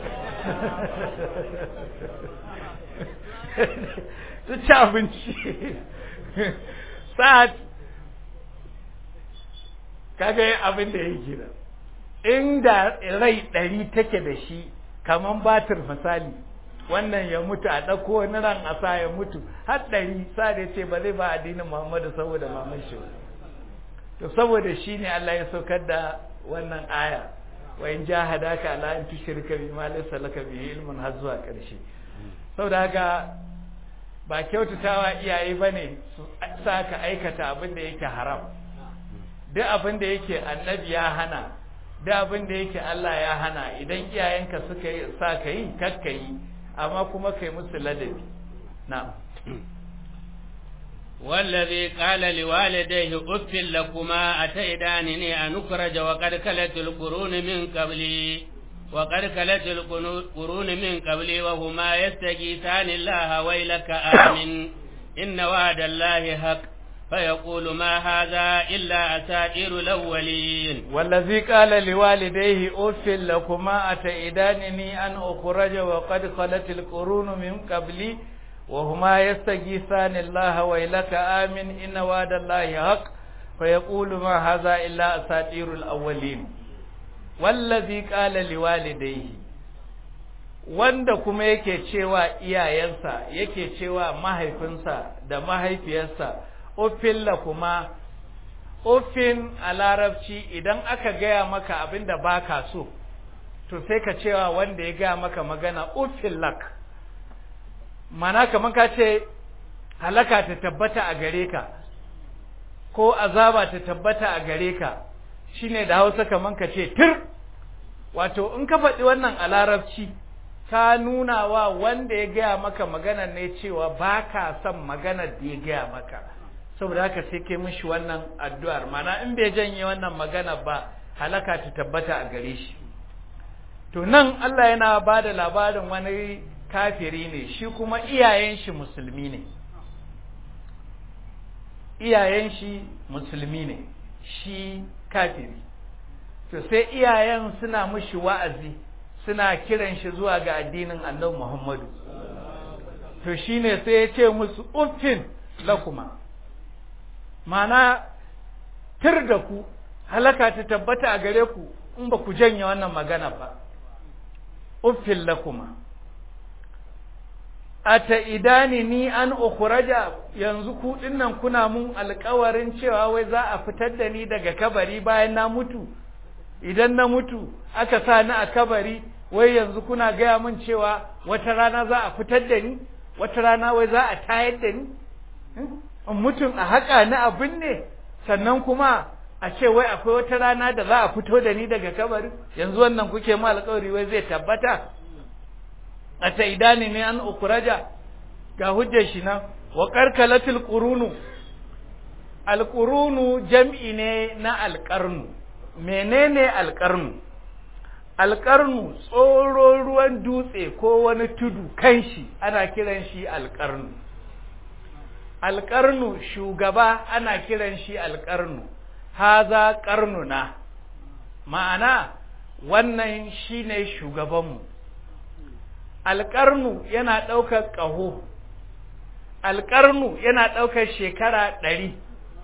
ta ci abinci sa'ad kaga yin abin da ya gina inda rai ɗari take da shi kamar batir misali wannan ya mutu a ɗauko wani ran a sa ya mutu har ɗari sa da ce ba zai ba addinin Muhammadu saboda maman shi to saboda shi ne Allah ya saukar da wannan aya wa in jahadaka ala an tushrika bima laysa laka bihi ilmun har zuwa ƙarshe saboda haka ba kyautatawa iyaye bane su sa ka aikata abin da yake haram duk abin da yake annabi ya hana duk abin da yake Allah ya hana idan iyayenka suka yi sa ka yi kakka yi amma kuma kai musu ladabi na'am والذي قال لوالديه أف لكما أتيدانني أن أخرج وقد كلت القرون من قبلي وقد كلت القرون من قبلي وهما يستغيثان الله ويلك آمن إن وعد الله حق فيقول ما هذا إلا أساطير الأولين والذي قال لوالديه أف لكما أتئدانني أن أخرج وقد خلت القرون من قبلي وهما يستغيثان الله ويلك آمن إن وعد الله حق فيقول ما هذا إلا أساطير الأولين والذي قال لوالديه wanda kuma yake cewa iyayensa yake cewa mahaifinsa da mahaifiyarsa ofin la kuma ofin a larabci idan aka gaya maka abin da baka so to sai ka cewa wanda ya gaya maka magana ofin lak mana kamar ka ce halaka ta tabbata a gare ka ko azaba ta tabbata a gare ka shine da hausa kamar ka ce tir wato in ka faɗi wannan a larabci ka nuna wa wanda ya gaya maka magana ne cewa ba ka son magana da ya gaya maka saboda haka sai kai mishi wannan addu'ar mana in bai janye wannan magana ba halaka ta tabbata a gare shi to nan Allah yana ba da labarin wani kafiri ne shi kuma iyayen shi musulmi ne iyayen shi musulmi ne shi kafiri to sai iyayen suna mishi wa'azi suna kiran shi zuwa ga addinin annabi Muhammadu to shine sai ya ce musu uffin lakuma mana tir da ku halaka ta tabbata a gare ku in ba ku janye wannan magana ba uffin lakuma ata idani ni an ukhraja yanzu ku dinnan kuna mun alƙawarin cewa wai za a fitar da ni daga kabari bayan na mutu idan na mutu aka sa ni a kabari wai yanzu kuna gaya min cewa wata rana za a fitar da ni wata rana wai za a tayar da ni in mutum a haƙa na abin ne sannan kuma a ce wai akwai wata rana da za a fito da ni daga kabari yanzu wannan kuke ma alƙawari wai zai tabbata a ta idani ne an ukuraja ga hujjar shi nan wa karkalatul qurunu alqurunu jam'i ne na alqarnu menene alqarnu alqarnu tsoro ruwan dutse ko wani tudu kan shi ana kiran shi alqarnu alqarnu shugaba ana kiran shi alqarnu haza qarnuna ma'ana wannan shine shugabanmu alƙarnu yana ɗaukar ƙaho alƙarnu yana ɗaukar shekara ɗari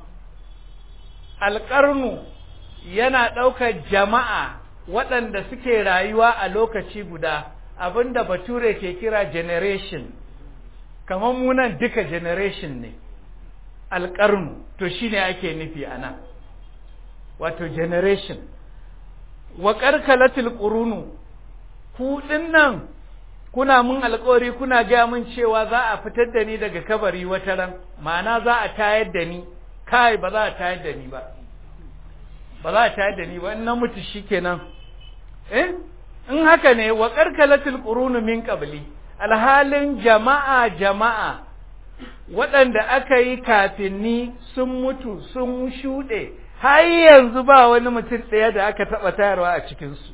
alƙarnu yana ɗaukar jama'a waɗanda suke rayuwa a lokaci guda abinda bature ke kira generation kamar munan duka generation ne alƙarnu to shine ake nufi a nan wato generation wa ƙarƙalatul ƙurunu ku nan kuna mun alƙawari kuna gaya min cewa za a fitar da ni daga kabari wata ran ma'ana za a tayar da ni kai ba za a tayar da ni ba ba za a tayar da ni ba in na mutu shikenan eh in haka ne wa qarkalatul qurunu min qabli alhalin jama'a jama'a waɗanda aka yi kafin ni sun mutu sun shuɗe har yanzu ba wani mutum ɗaya da aka taɓa tayarwa a cikinsu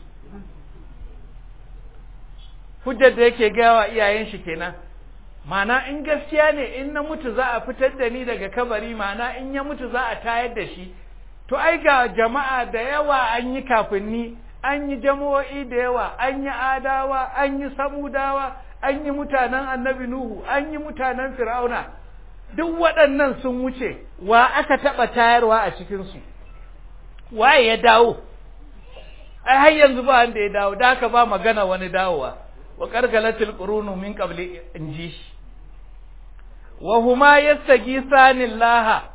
hujjar da yake gawa iyayen shi kenan mana in gaskiya ne in na mutu za a fitar da ni daga kabari mana in ya mutu za a tayar da shi to ai ga jama'a da yawa an yi kafin ni an yi jama'o'i da yawa an yi adawa an yi samudawa an yi mutanen annabi nuhu an yi mutanen fir'auna duk waɗannan sun wuce wa aka taɓa tayarwa a cikinsu waye ya dawo ai har yanzu ba wanda ya dawo da haka ba magana wani dawowa wa qargalatil qurunu min qabli inji shi wa huma yastagisani Allah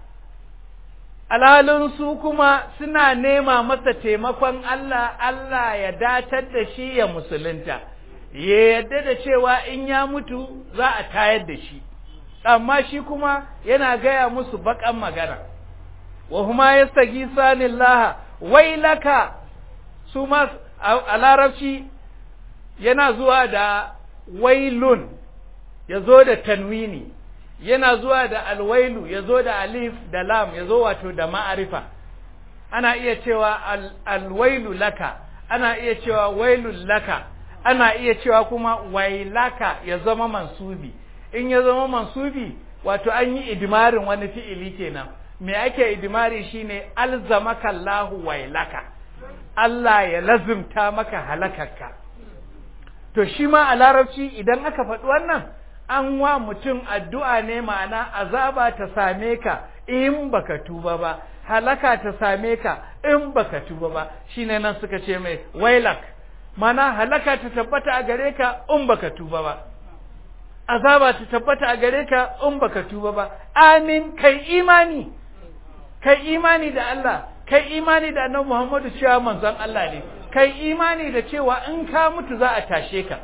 alhalin su kuma suna nema masa taimakon Allah Allah ya datar da shi ya musulunta ya yadda da cewa in ya mutu za a tayar da shi amma shi kuma yana gaya musu bakan magana wa huma yastagisani Allah wailaka su ma a larabci yana zuwa da wailun ya zo da tanwini yana zuwa da alwailu ya zo da alif da lam ya zo wato da ma'arifa ana iya cewa al, alwailu laka ana iya cewa wailun laka ana iya cewa kuma wailaka ya zama mansubi in ya zama mansubi wato an yi idmarin wani fi'ili kenan me ake idmari shine alzamaka Allahu wailaka Allah ya lazimta maka halakarka to shi ma a larabci idan aka faɗi wannan an wa mutum addu'a ne ma'ana azaba ta same ka in baka tuba ba halaka ta same ka in baka tuba ba shine nan suka ce mai wailak mana halaka ta tabbata a gare ka in baka tuba ba azaba ta tabbata a gare ka in baka tuba ba amin kai imani kai imani da Allah kai imani da annabi Muhammadu cewa manzon Allah ne kai imani da cewa in ka mutu za a tashe ka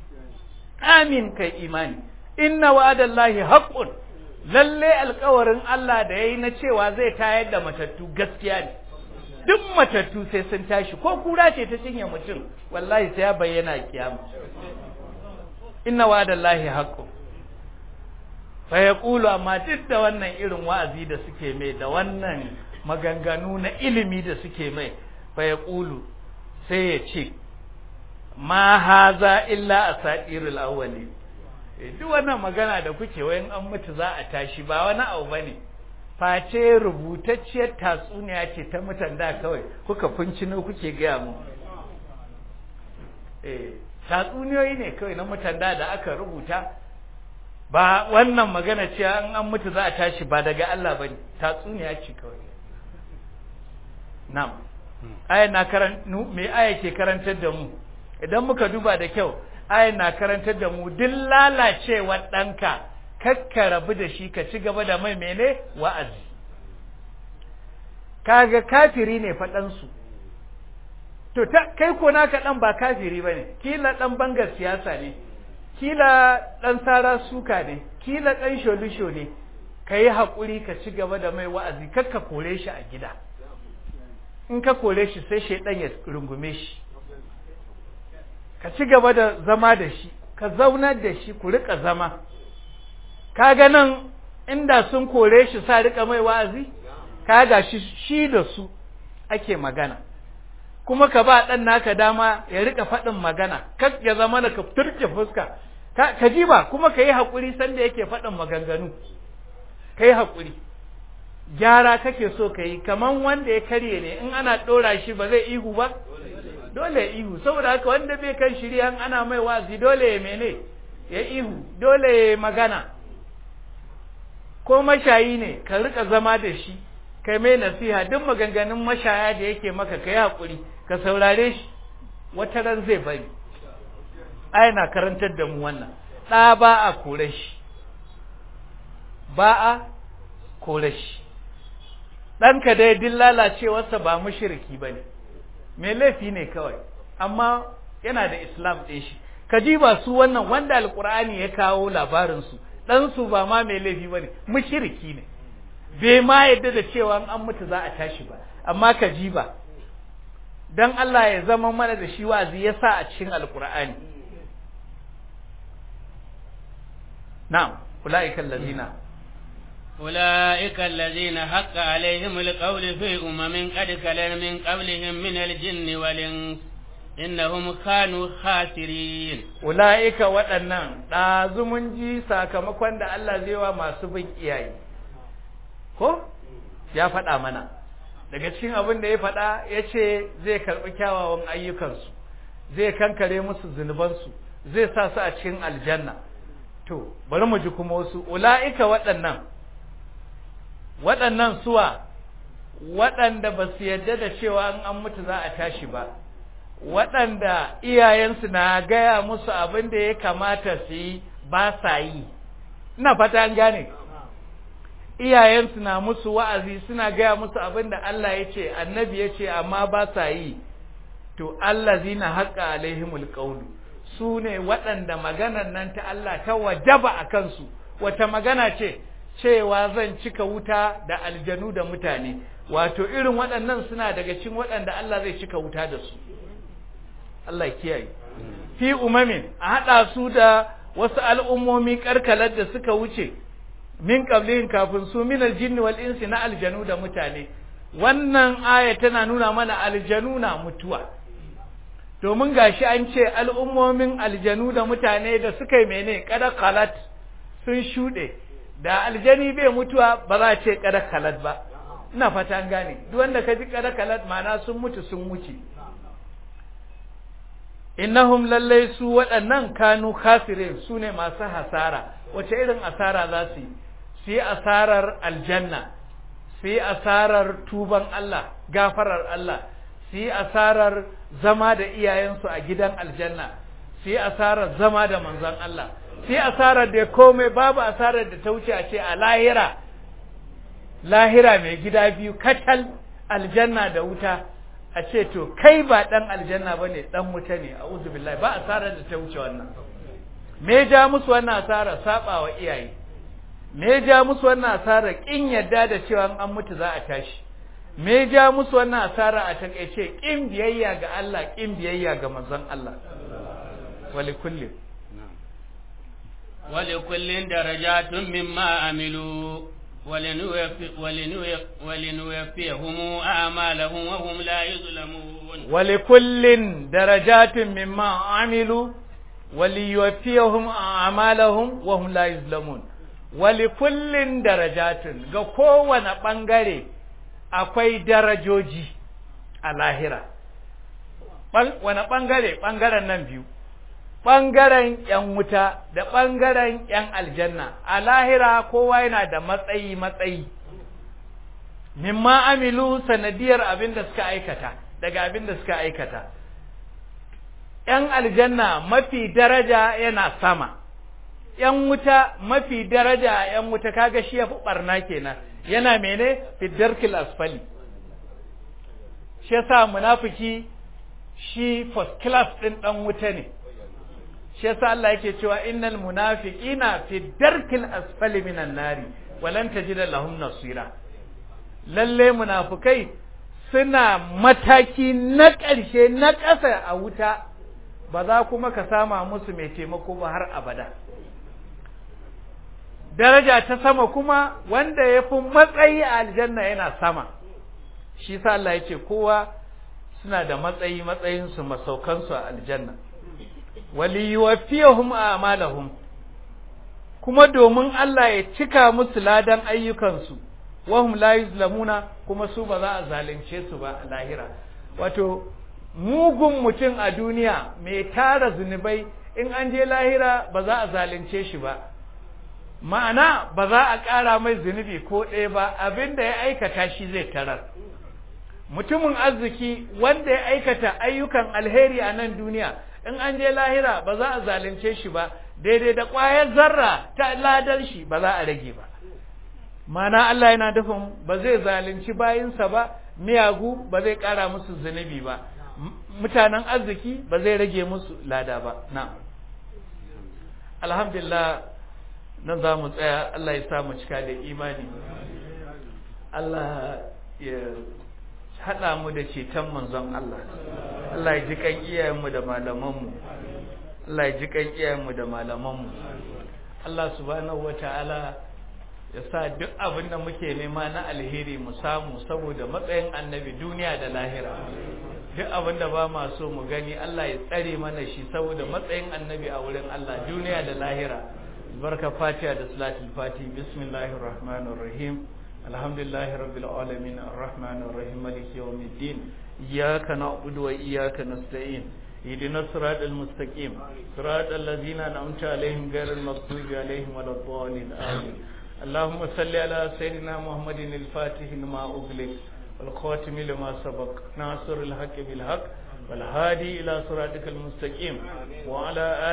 amin kai imani inna wa'adallahi haqqun lalle alƙawarin Allah da yayi na cewa zai tayar da matattu gaskiya ne duk matattu sai sun tashi ko kura ce ta cinye mutum wallahi sai ya bayyana kiyama inna wa'adallahi haqqun fa yaqulu amma duk da wannan irin wa'azi da suke mai da wannan maganganu na ilimi da suke mai fa yaqulu sai ya ce ma haza illa asatirul awwali duk wannan magana da kuke wayan an mutu za a tashi ba wani abu bane face rubutacciyar tatsuniya ce ta mutan da kawai kuka fincino kuke gaya mu eh tatsuniyoyi ne kawai na mutan da da aka rubuta ba wannan magana ce an an mutu za a tashi ba daga Allah bane tatsuniya ce kawai na'am aya na karan me aya ke karantar da mu idan muka duba da kyau aya na karantar da mu duk lalacewar ɗanka kakka rabu da shi ka ci gaba da mai mene wa'azi kaga kafiri ne faɗansu to ta kai ko naka dan ba kafiri bane kila dan bangar siyasa ne kila dan sara suka ne kila dan sholisho ne kai hakuri ka ci gaba da mai wa'azi kar ka kore shi a gida in ka kore shi sai shedan ya rungume shi ka ci gaba da zama da shi ka zaunar da shi ku rika zama kaga nan inda sun kore shi sa rika mai wa'azi kaga shi shi da su ake magana kuma ka ba dan naka dama ya rika faɗin magana kar ya zama da ka turke fuska ka, ka ji ba kuma ka yi haƙuri sanda yake faɗin maganganu ka yi haƙuri gyara kake so ka yi kaman wanda ya karye ne in ana ɗora shi ba zai ihu ba dole ya ihu saboda haka wanda bai kan shirya ana mai wazi dole ya mene ya ihu dole ya magana ko mashayi ne ka rika zama da shi kai mai nasiha duk maganganun mashaya da yake maka kai hakuri ka saurare shi wata ran zai bari ai na karantar da mu wannan ɗa ba a kore shi ba a kore shi ɗanka dai din lalacewarsa ba mushriki ba ne mai laifi ne kawai amma yana da islam ɗin shi ka ji ba su wannan wanda alkur'ani ya kawo labarinsu ɗansu ba ma mai laifi ba ne mushriki ne bai ma yadda da cewa an mutu za a tashi ba amma ka ji ba don Allah ya zama mana da shi wazi ya sa a cikin alkur'ani na'am ula'ikan lazina أولئك الذين حق عليهم القول في أمم قد خلت من قبلهم من الجن والإنس إنهم كانوا خاسرين أولئك waɗannan ɗazu mun ji sakamakon da Allah zai wa masu bin iyaye ko ya faɗa mana daga cikin abin da ya faɗa ya ce zai karɓi kyawawan ayyukansu zai kankare musu zunubansu zai sa su a cikin aljanna to bari mu ji kuma wasu ula'ika waɗannan waɗannan suwa waɗanda ba su yarda da cewa in an mutu za a tashi ba waɗanda iyayensu na gaya musu abin da ya kamata su yi ba sa yi ina fata an gane iyayensu na musu wa'azi suna gaya musu abin da Allah ya ce annabi ya ce amma ba sa yi to Allah zina haƙa alaihimul ƙaunu su ne waɗanda maganar nan ta Allah ta wajaba a kansu wata magana ce cewa zan cika wuta da aljanu da mutane wato irin waɗannan suna daga cikin waɗanda Allah zai cika wuta da su Allah kiyaye fi umamin a haɗa su da wasu al'ummomi karkalar da suka wuce min qablihin kafin su min aljinni wal insi na aljanu da mutane wannan aya tana nuna mana aljanu na mutuwa domin gashi an ce al'ummomin aljanu da mutane da suka yi mene kada kalat sun shuɗe da aljani bai mutuwa ba za a ce kada kalat ba ina fata an gane duk wanda ka ji kada kalat ma'ana sun mutu sun wuce innahum lallai su waɗannan kanu kafirin su ne masu hasara wace irin asara za su yi su yi asarar aljanna su yi asarar tuban Allah gafarar Allah su yi asarar zama da iyayensu a gidan aljanna su yi asarar zama da manzon Allah su yi asarar da komai babu asarar da ta wuce a ce a lahira lahira mai gida biyu katal aljanna da wuta a ce to kai ba dan aljanna bane dan wuta ne a'udhu billahi ba asarar da ta wuce wannan me ja musu wannan asara saba wa iyaye me ja musu wannan asara kin yadda da cewa an mutu za a tashi me ja musu wannan asara a takeice kin biyayya ga Allah kin biyayya ga manzon Allah wali kulli wali kullin darajatun mimma amilu ولنوفيهم أعمالهم وهم لا يظلمون ولكل درجات مما عملوا وليوفيهم أعمالهم وهم لا يظلمون ولكل درجات ga kowane ɓangare akwai darajoji a lahira wani ɓangare ɓangaren nan biyu ɓangaren ‘yan wuta da ɓangaren ‘yan aljanna, a lahira kowa yana da matsayi-matsayi, mimma amilu sanadiyar abin da suka aikata, daga abin da suka aikata. ‘Yan aljanna mafi daraja yana sama, ‘yan wuta mafi daraja ‘yan wuta kaga shi ya fi ɓarna kenan, yana mene fiddarkil asfali. Shi yasa munafiki shi first class ɗin ɗan wuta ne shi yasa Allah yake cewa innal munafiqina fi darkil asfali minan nari walan tajida lahum nasira lalle munafikai suna mataki na ƙarshe na ƙasa a wuta ba za kuma ka sama musu mai taimako ba har abada daraja ta sama kuma wanda ya fi matsayi a aljanna yana sama shi sa Allah ya ce kowa suna da matsayi matsayinsu masaukansu a aljanna waliyuwaffiyahum a'malahum kuma domin Allah ya cika musu ladan ayyukansu wahum la yuzlamuna kuma su ba za a zalunce su ba a lahira wato mugun mutum a duniya mai tara zunubai in an je lahira ba za a zalunce shi ba ma'ana ba za a ƙara mai zunubi ko ɗaya ba abin da ya aikata shi zai tarar mutumin arziki wanda ya aikata ayyukan alheri a nan duniya in an je lahira ba za a zalunce shi ba daidai da ƙwayar zarra ta ladar shi ba za a rage ba mana Allah yana dafin ba zai zalunci bayinsa ba miyagu ba zai ƙara musu zunubi ba mutanen arziki ba zai rage musu lada ba na alhamdulillah nan za mu tsaya Allah ya sa mu cika da imani Allah ya haɗa mu da ceton manzon Allah Allah ya ji kan iyayenmu da malamanmu Allah ya ji kan iyayenmu da malamanmu Allah subhanahu wata'ala ya sa duk abin da muke nema na alheri mu samu saboda matsayin annabi duniya da lahira duk abin da ba ma so mu gani Allah ya tsare mana shi saboda matsayin annabi a wurin Allah duniya da lahira barka fatiha da salatul fati bismillahir rahmanir rahim alhamdulillahi rabbil alamin arrahmanir rahim maliki yawmiddin iyyaka na'budu wa iyyaka nasta'in اهدنا الصراط المستقيم صراط الذين انعمت عليهم غير المغضوب عليهم ولا الضالين امين اللهم صل على سيدنا محمد الفاتح لما اغلق والخاتم لما سبق ناصر الحق بالحق والهادي الى صراطك المستقيم وعلى